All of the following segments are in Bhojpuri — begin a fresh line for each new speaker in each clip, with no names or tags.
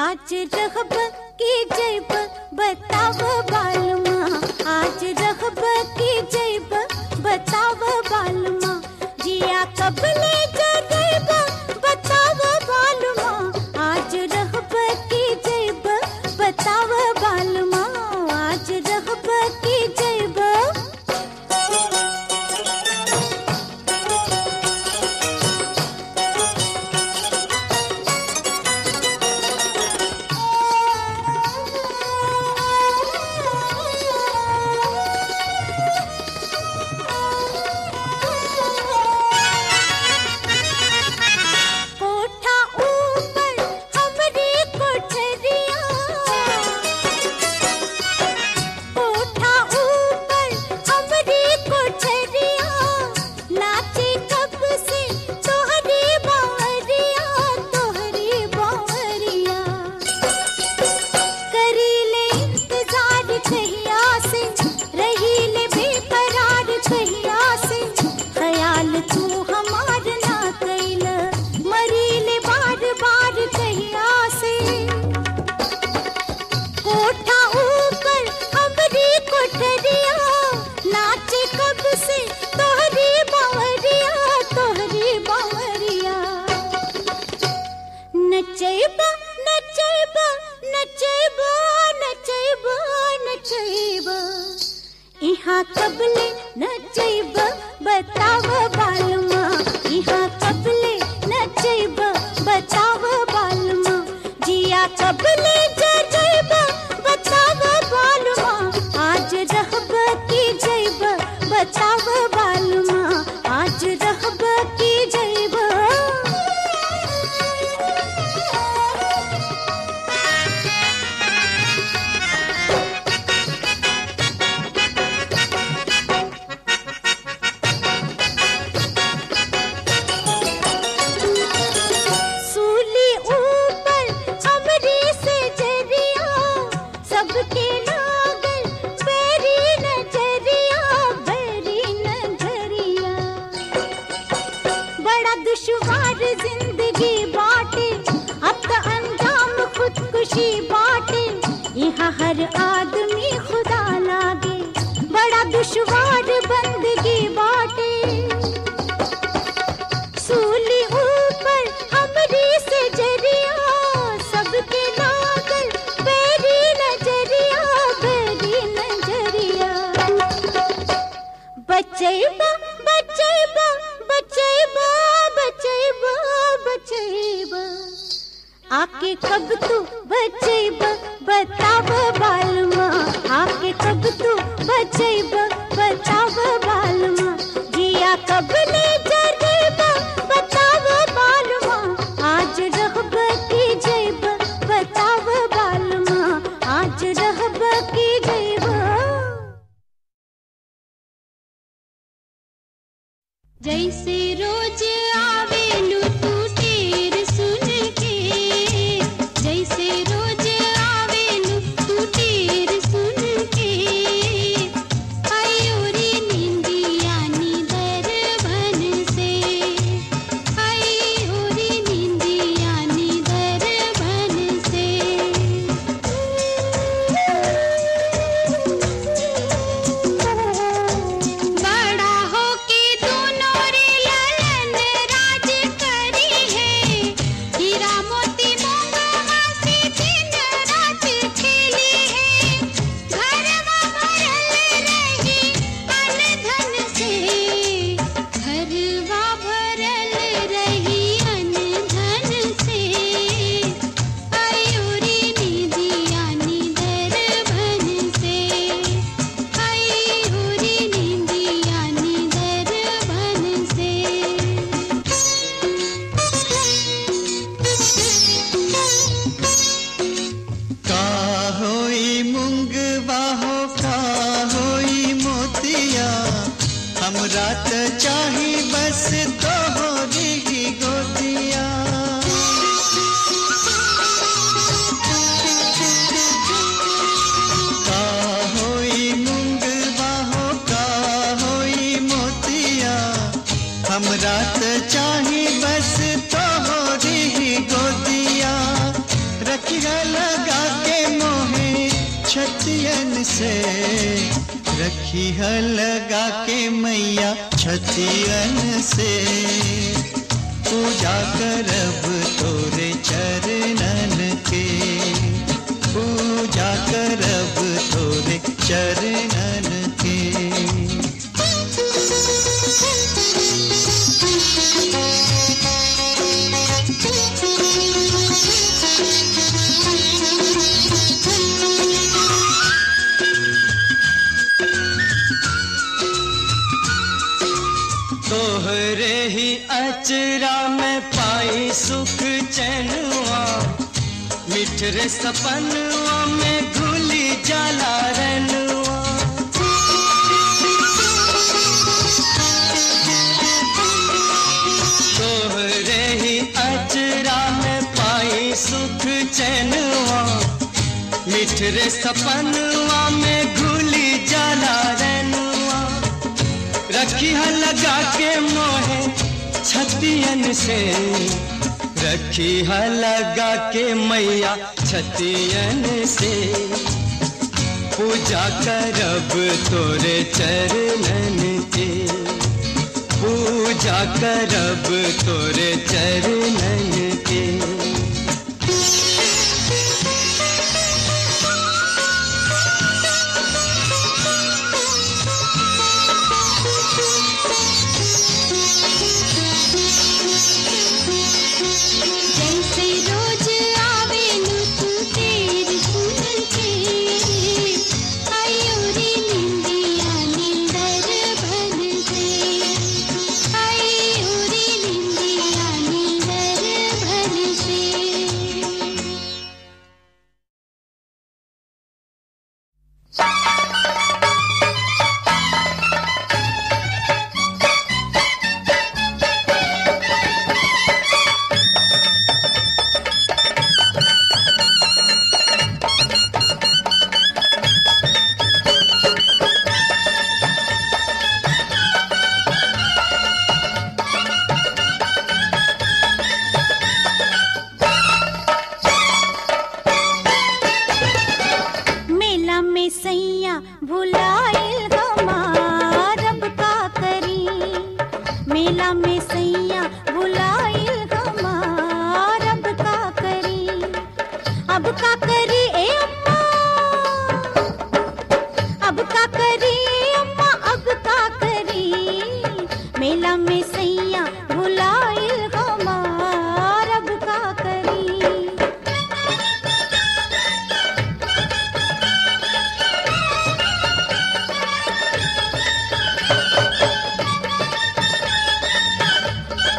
आज रहब की जैब बताव बालमा आज रहब की जैब बताव बालमा जिया कब ले जगैब बताव बालमा आज रहब की जैब बताव बालमा आज रहब की जैब कोठा ऊपर हमरी कोठरिया कोठा ऊपर हमरी कोठरिया नाचे कब से तोहरी बावरिया तोहरी बावरिया करीले इंतजार कहिया से रहीले बेकरार कहिया से ख्याल तू हमार ना कैल मरीले बार बार कहिया से कोठा ऊपर हमरी कोठरिया नाचे कब से तोहरी बावरिया तोहरी बावरिया नचैबा नचैबा नचैबा नचैबा नचैबा इहाँ कबले नचैबा बताव बालमा इहाँ कबले नचैबा बताव बालमा जिया कबले जजैबा बताव बालमा आज रहब की जैबा बताव बालमा आज रहब की जैबा सूली ऊपर हमरी से जरिया सबके लागल बेरी नजरिया बेरी नजरिया बड़ा दुश्वार जिंदगी बाटे अब तो अंजाम खुदकुशी बाटे यहाँ हर आदमी खुदा लागे बड़ा दुश्वार बंदगी बाटे सूली ऊपर हमरी से जरिया सबके लागल बेरी नजरिया बेरी नजरिया बचैबा बचैबा बचैबा बचैबा बचैबा आके कब तू बचैबा बताव बालमा आके कब तू बचैबा बताव बालमा जिया कब ले जरेबा बताव बालमा आज रहब की जैबा बताव बालमा आज रहब की जैबा जैसे रोज आवेलू तू टेर सुन के जैसे रोज आवेलू तू टेर सुन के आयोरी निंदिया निदर बन से आयोरी निंदिया निदर बन से बड़ा हो के दोनों रे
रखी है लगा के मैया छतियन से पूजा करब तोरे चरणन के पूजा करब तोरे चरणन के तोहरे ही अचरा में पाई सुख चैनुआ मिठरे सपनुआ में घुली जाला रनुआ तोहरे ही अचरा में पाई सुख चैनुआ मिठरे सपनुआ में घुली जाला रनुआ रखी है लगा के मोहे छतियन से रखी है लगा के मैया छतियन से पूजा करब तोरे चरणन के पूजा करब तोरे चरणन के
जैसे रोज आवे नु तू तेरी सुन के आयोरी निंदिया निंदर भन से आयोरी निंदिया निंदर भन से
मेला में सैया भुलाइल हमार अब का करी मेला में सैया भुलाइल हमार अब का करी अब का करी ए अम्मा अब का करी ए अम्मा अब का करी मेला में सैया भुलाइल हमार अब का करी
रे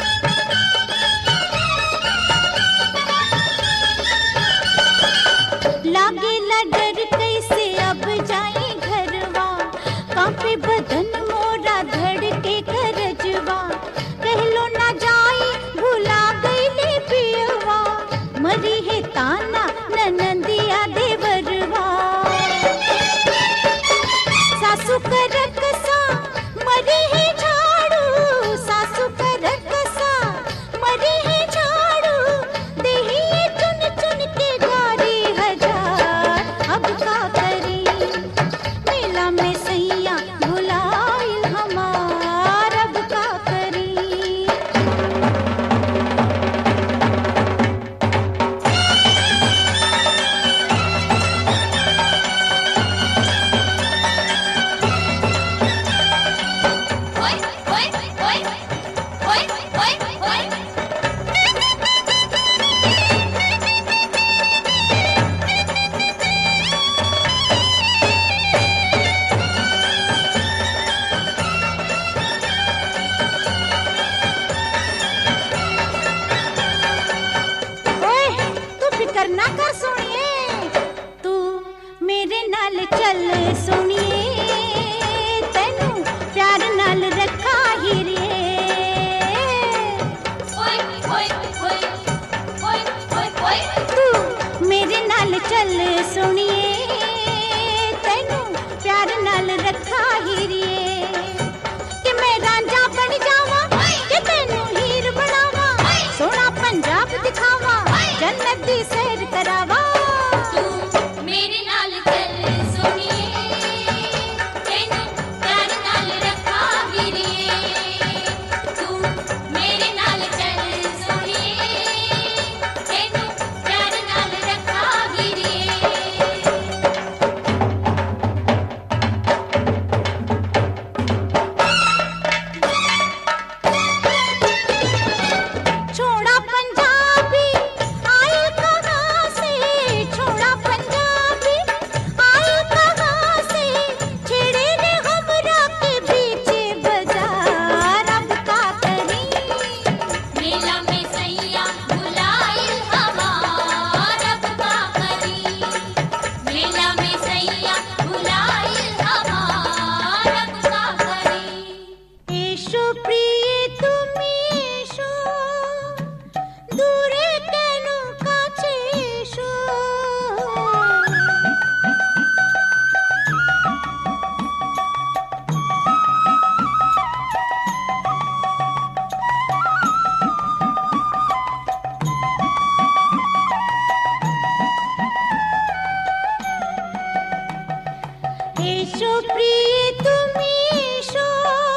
এসো প্রিয় তুমি এসো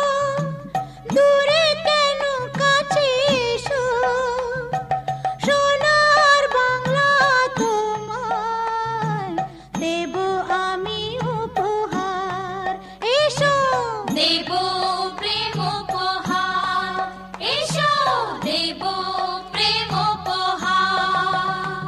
দূরে কেন কাছে এসো সোনার বাংলা তোমায় দেব আমি উপহার এসো
দেব প্রেম উপহার এসো দেব প্রেম উপহার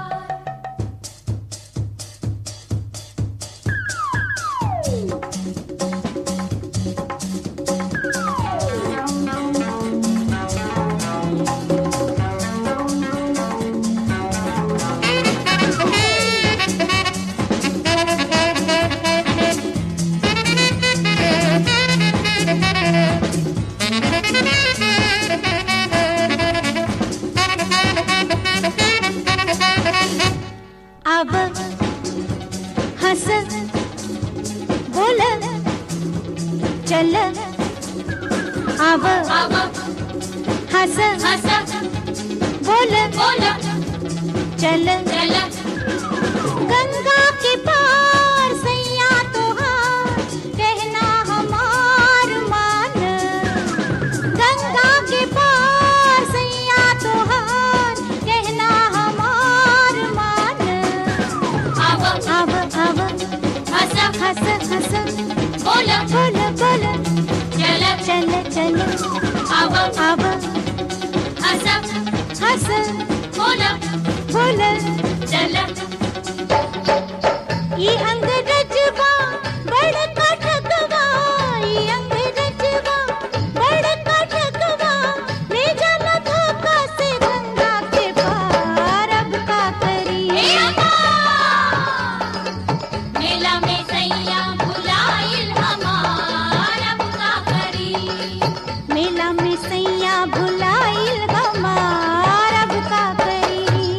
अब हंस बोल चल अब
अब
हंस
हंस
बोल
बोल
चल
चल
गंगा के पार सैया तोहार कहना हमार मान गंगा के पार सैया तोहार कहना हमार मान
अब
अब अब
हंस
हंस हंस
बोल
बोल बोल
चल
चल चल
अब
अब
हंस
हंस
बोल
बोल
चल
ये अंग्रेजवा बड़का ठगवा ये अंग्रेजवा बड़का ठगवा ले जाला धोखा से गंगा के पार अब का करी
ए अम्मा मेला में सैया भुलाइल हमार अब का करी
मेला में सैया भुलाइल हमार अब का करी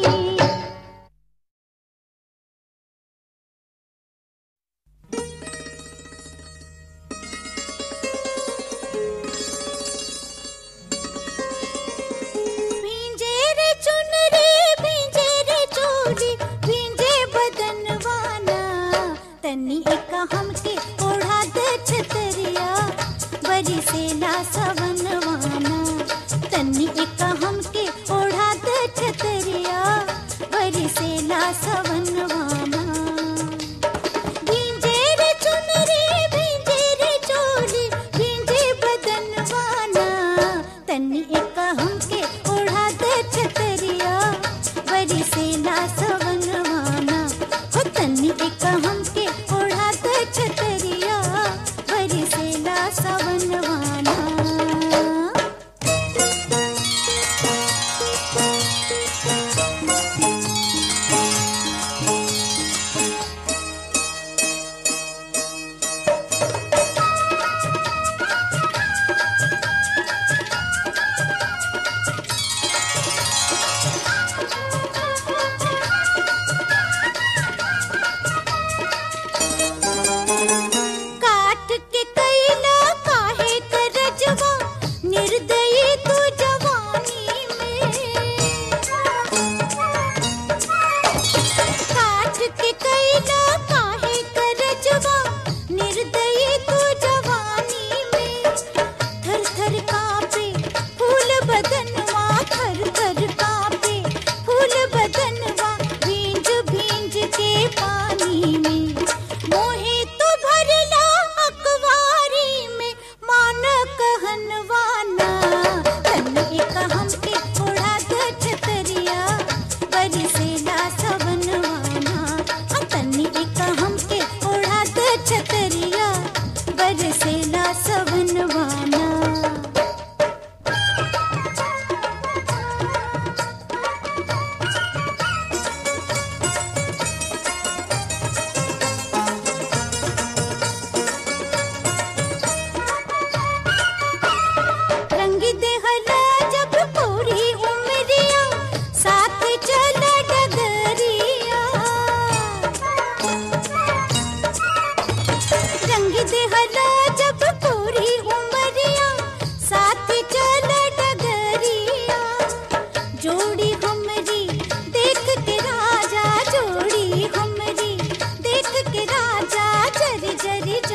भींजे रे चुनरी भींजे रे चोली भींजे बदनवाना तनी एक हमके ओढ़ा दे छतरिया बरी से ला सवनवाना तनी एक हमके ओढ़ा दे छतरिया बरी से ला सवनवाना भींजे रे चुनरी भींजे रे चोली भींजे बदनवाना तनी एक हमके ओढ़ा दे छतरिया बरी से ला सवनवाना हो तनी एक हमके ओढ़ा दे छतरिया बरी से ला सवनवाना काट के कैला काहे करजवा निर्दयी तू जवानी में काट के कैला काहे करजवा निर्दयी तू जवानी में थर थर कांपे फूल बदनवा थर थर कांपे फूल बदनवा भींज भींज के पानी में मोहे तो भरला अकवारी में मान कहनवाना तन एक हमके उड़ा दे छतरिया बरी से ला सवनवाना हाँ, तन एक हमके उड़ा दे छतरिया बरी से ला सवनवाना रंग देहला जब पूरी उमरिया साथ चल डगरिया रंग देहला जब पूरी उमरिया साथ चल डगरिया जोड़ी हमरी देख के राजा जोड़ी हमरी देख के राजा जरी जरी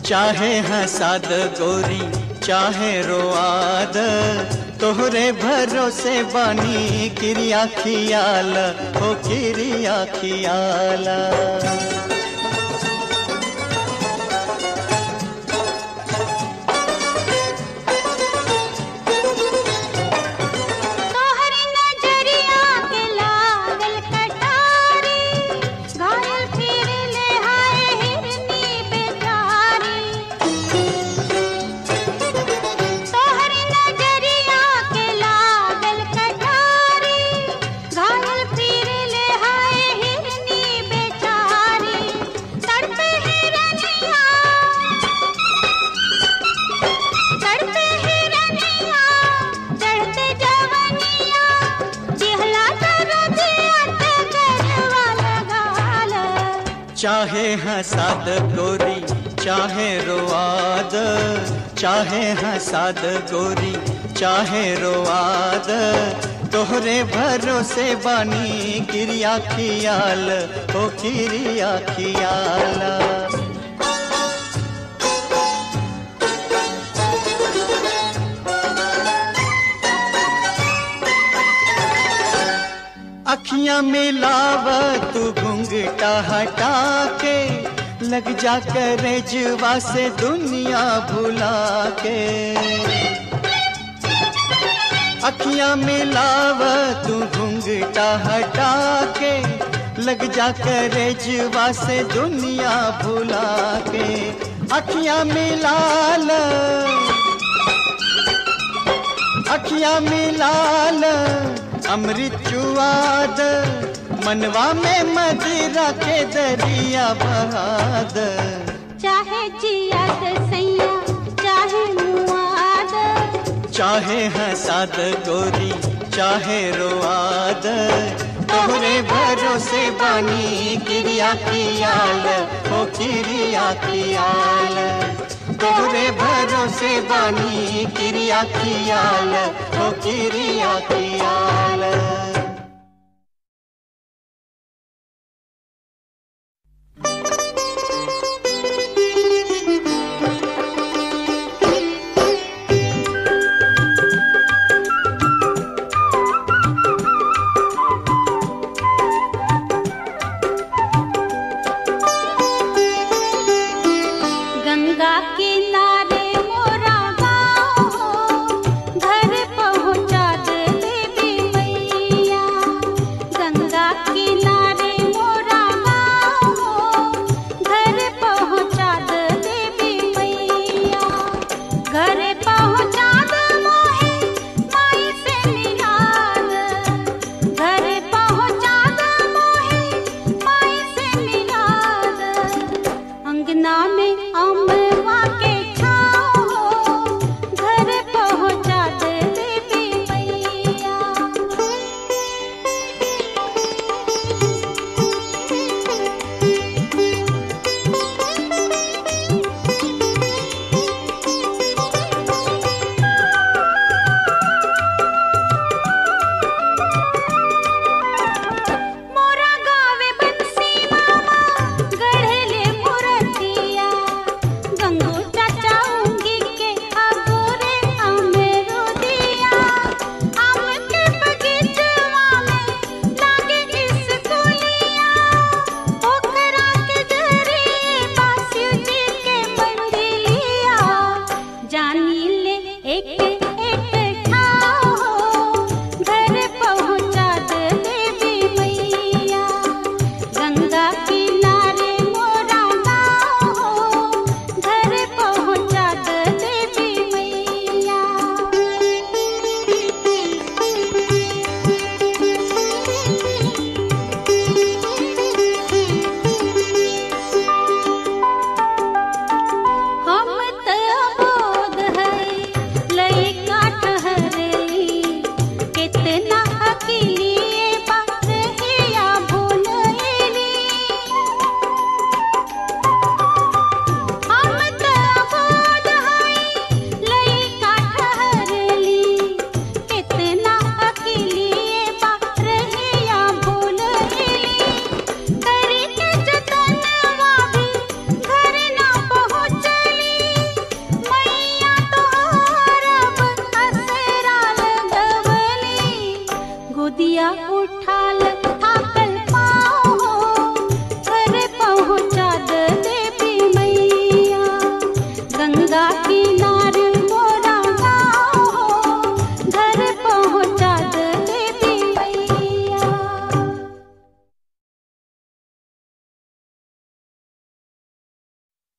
चाहे हसाद गोरी चाहे रोआद तोहरे भरोसे बानी किरिया खियाल हो किरिया खियाला
तोहरी नजरिया के लागल कटारी घायल फिर ले हाय हिरनी बेचारी तोहरी नजरिया के लागल कटारी घायल फिर ले हाय हिरनी बेचारी तड़पे हिरनिया तड़पे हिरनिया चढ़ते जवनिया जिहला कर दिया ते करवा लगाल
चाहे हसाद गोरी चाहे रोआद चाहे हसाद गोरी चाहे रोआद तोहरे भरोसे बानी किरिया खियाल हो किरिया खियाला अखियां मिलाव तू घुंघटा हटा के लग जा करे जुआ से दुनिया भुला के अखियां मिलाव तू घुंघटा हटा के लग जा करे जुआ से दुनिया भुला के अखियां मिला ल अखियां मिलाल अमृत चुआद मनवा में मदिरा के दरिया बहाद
चाहे जियाद सैया चाहे मुआद
चाहे हसाद गोरी चाहे रोआद तोहरे भरोसे बानी किरिया कियाल हो किरिया कियाल तोहरे भरोसे बानी किरिया कियाल हो किरिया कियाल
गंगा किनारे मोरा गाँव हो घर पहुँचा दे देवी मैया गंगा किनारे मोरा गाँव हो घर पहुँचा दे देवी मैया घर पहुँचा दे मोहे माई से मिलाद घर पहुँचा दे मोहे माई से मिलाद अंगना में अमवा के छाँव हो घर पहुँचा दे देवी मैया मोरा गावे बंसी मामा गढ़ले मुरतिया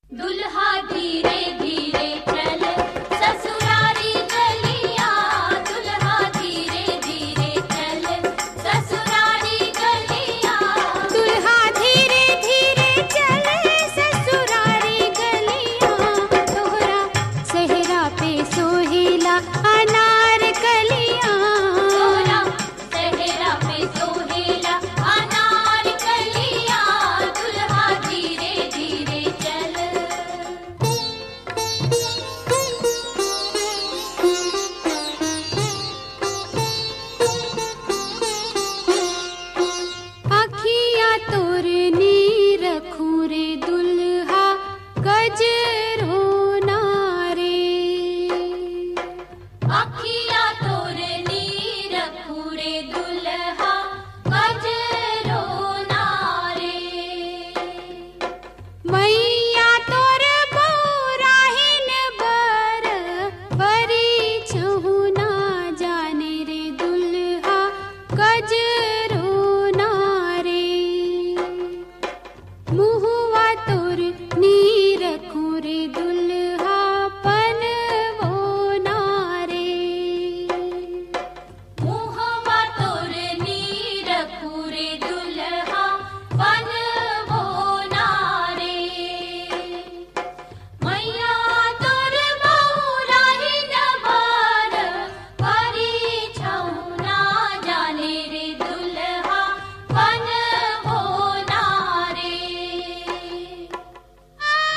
दुल्हा धीरे धीरे चल ससुरारी गलियां दुल्हा धीरे धीरे चल ससुरारी गलियां
दुल्हा धीरे धीरे चले ससुरारी गलियां तोहरा सहरा पे सोहेला अनार कलियां
तोरा सहरा पे सोहेला अनार कलियां दुल्हा धीरे धीरे चल
अखिया तोर नीर खूरे दुल्हा गजरो नारे
अखिया तोर नीर पूरे दुल्हा गजरो नारे
मैया तोर बौराहिन बर बरी छहुना जाने रे दुल्हा गजरो नारे मुहुआ तोर नीर खूरे दुल्हा पनवो नारे
मुहवा तोर नीर पूरे दुल्हा बनवो नारे मैया तोर बहुराहिन बर परी छौना जाने रे दुल्हा बनवो नारे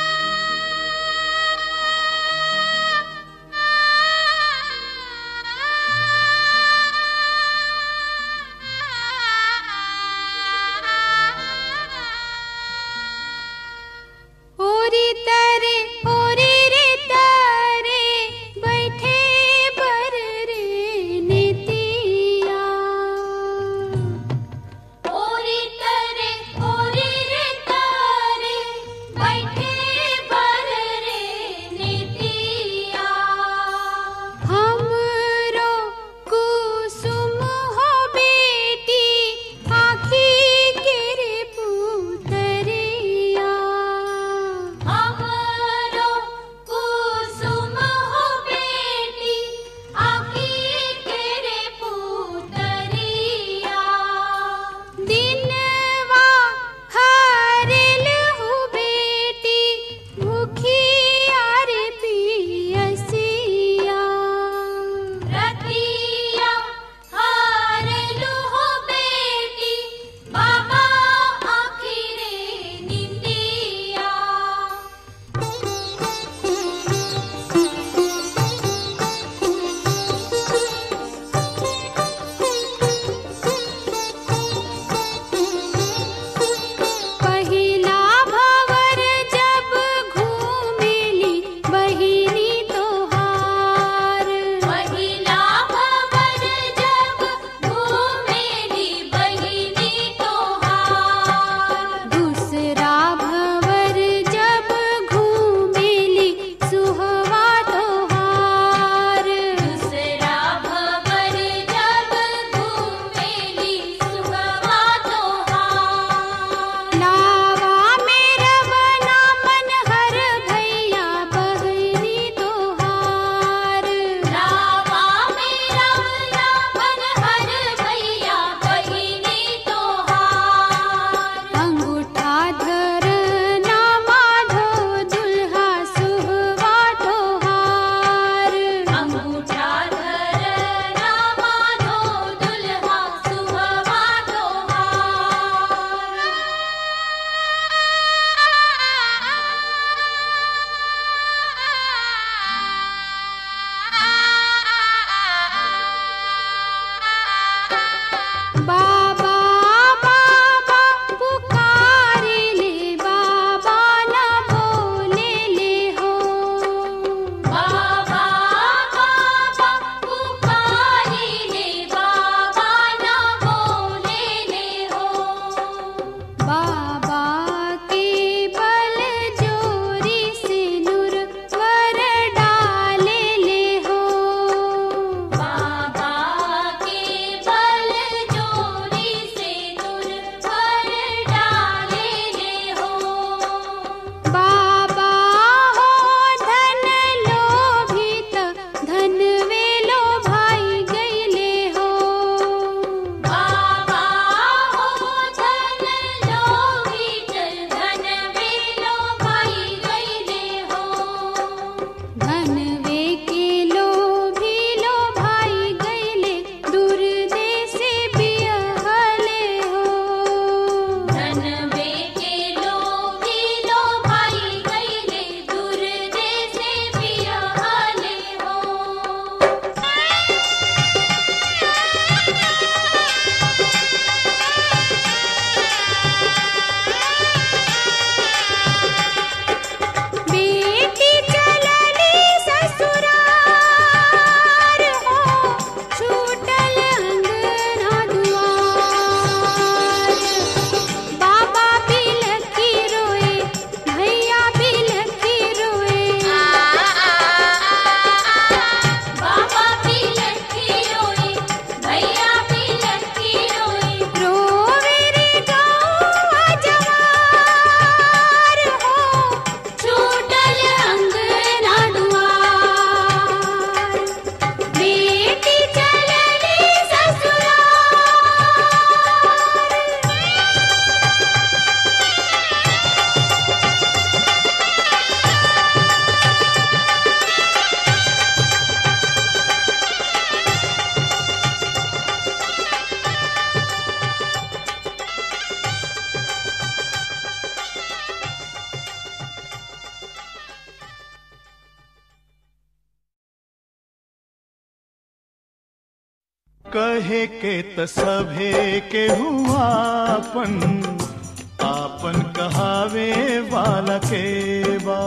कहे के त सभे के हुआपन आपन कहावे वाला के बा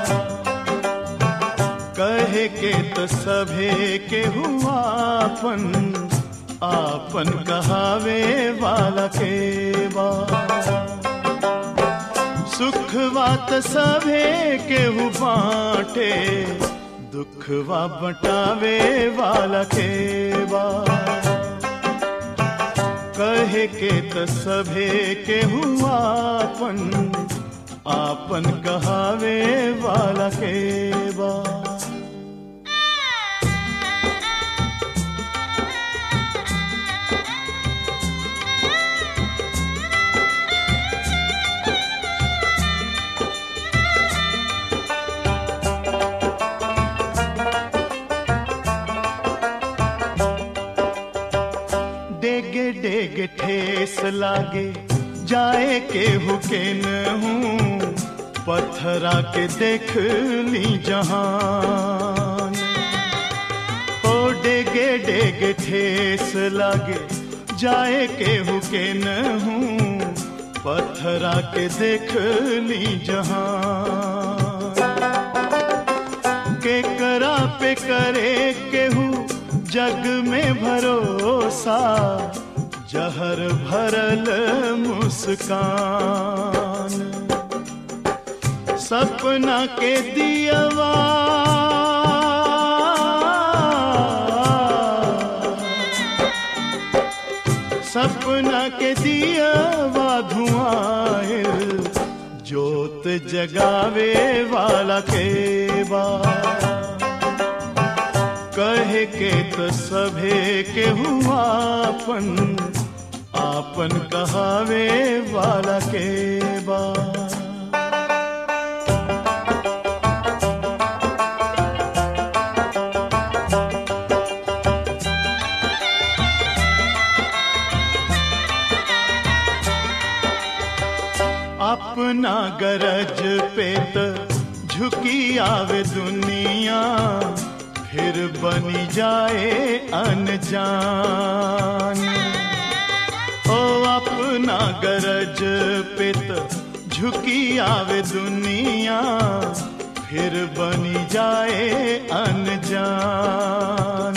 कहे के त सभे के हुआपन आपन कहावे वाला के बा सुखवा त सभे केहू बाटे दुखवा बटावे वाला के बा कहे के त सभे केहू आपन आपन कहावे वाला के बा डेगे डेगे ठेस लागे जाए के हुके न हूँ पत्थरा के देख ली जहान ओ डेगे डेगे ठेस लागे जाए के हुके न हूँ पत्थरा के देख ली जहान के करा पे करे केहू जग में भरोसा जहर भरल मुस्कान सपना के दियवा सपना के दियवा धुआं जोत जगावे वाला के बा कहे के तो सभे के हुआपन आपन कहावे वाला के बा अपना गरज पे त झुकी आवे दुनिया फिर बनी जाए अनजान ओ अपना गरज पे त झुकी आवे दुनिया फिर बनी जाए अनजान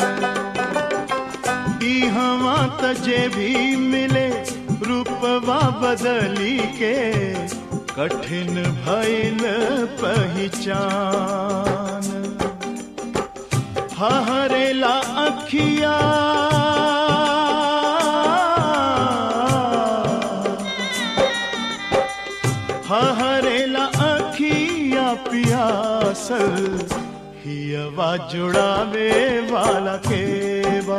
ई हवा तजे भी मिले रूपवा बदली के कठिन भइल पहचान हरेला अखिया हरेला अखिया पियासल हियवा जुड़ावे वाला के बा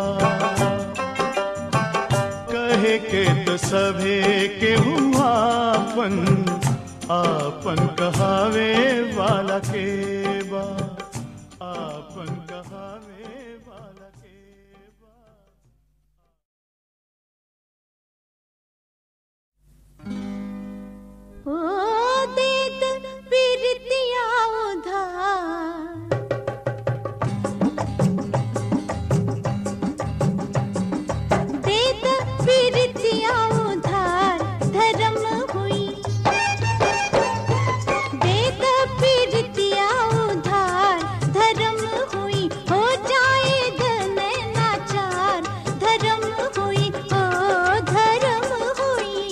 कहे के तो सभे के हुआपन आपन कहावे वाला के बा आपन कहावे वाला के बा
ओ देत पीरतिया उधार देत पीरतिया उधार धर्म हुई देत पीरतिया उधार धर्म हुई हो जाए धन नाचार धर्म हुई ओ धर्म हुई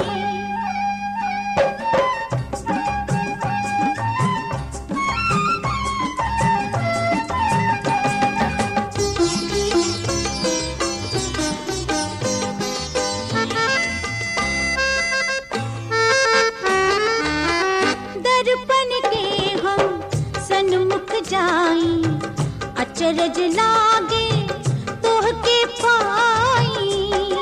दर्पण के हम सन्मुख जाई अचरज लागे तोह के पाई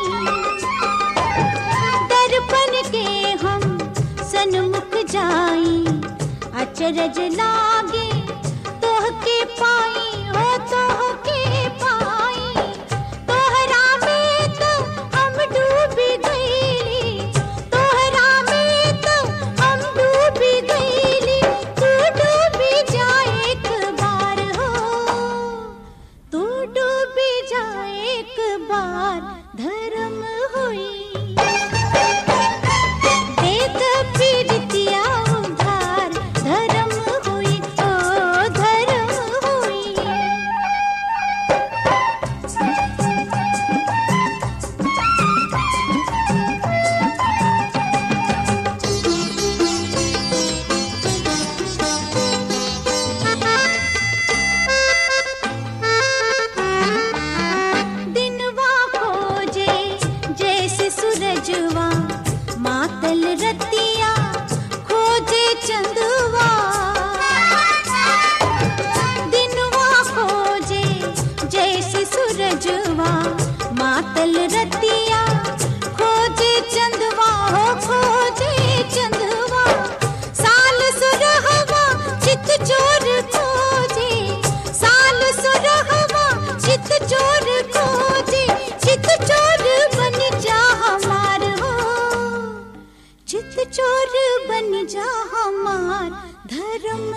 दर्पण के हम सन्मुख जाई अचरज लागे तोह के पाई हो तोह के पाई तोहरा में तो हम डूबी गईली तोहरा में तो हम डूबी गईली तू डूबी जा एक बार हो तू डूबी जा एक बार धर्म